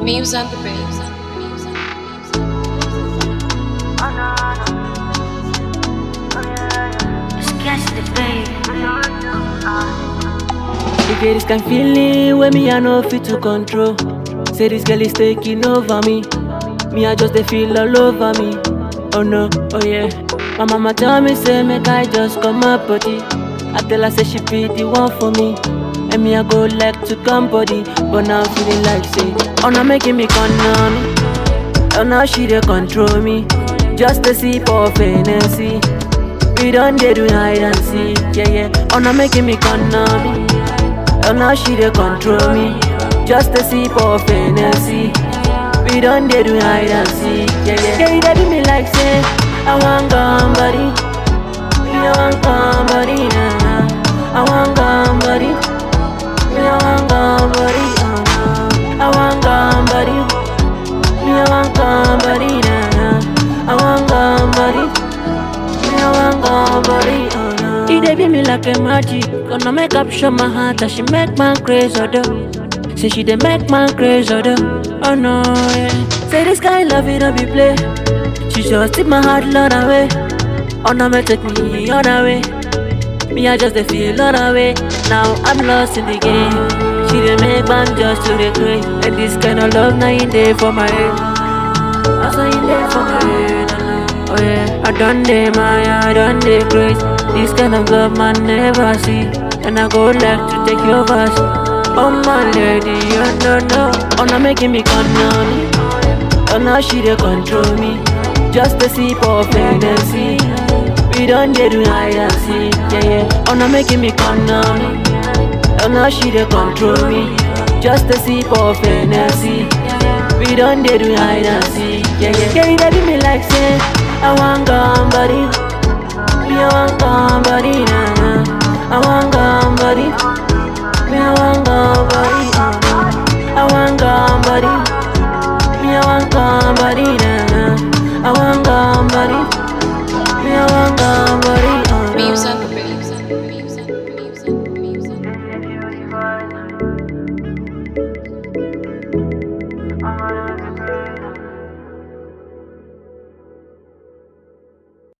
Muse on the beat. Sketch the babe. You get this kind feeling where me I no fit to control. Say this girl is taking over me. Me I just dey feel all over me. Oh no, oh yeah. My mama tell me say make I just come up body. I tell her say she be the one for me. And me I go like to come body, but now I'm feeling like say, oh now making me come on me. Oh now she dey control me. Just a sip of Hennessy. We done dey do hide and seek, yeah yeah. Oh now making me come on me. Oh now she dey control me. Just a sip of Hennessy. We done dey do hide and seek, yeah yeah. Yeah, you dey do me like say I want somebody. Me I want somebody, nah. I want somebody. Me I want somebody, uh, nah. I want somebody. Me I want somebody, nah. I want somebody. Me I want somebody, uh, nah. It dey be me like a magic. Gonna make up show my heart that she make man crazy, oh, though. Say she dey make man crazy, oh, though. Oh no, yeah. Say this kind love it don't be play. She just take my heart lot away. Oh no, me take me on way. Me I just dey feel on way. Now I'm lost in the game. She dey make man just to the crave. And this kind of love now in there for my head. I saw in there for my head. Oh yeah, I done dey my, I done dey crazy. This kind of love man never see. And I go like to take your verse. Oh my lady, you don't know. Oh now making me come on. Oh now she dey control me. Just a sip of Hennessy. We done dey do hide and seek, yeah yeah. Oh now making me come on. Oh now she dey control me. Just a sip of Hennessy. We done dey do hide and seek, yeah yeah. Yeah, you dey do me like say I want somebody. Me I want somebody, nah nah. I want somebody. Me I want somebody, uh.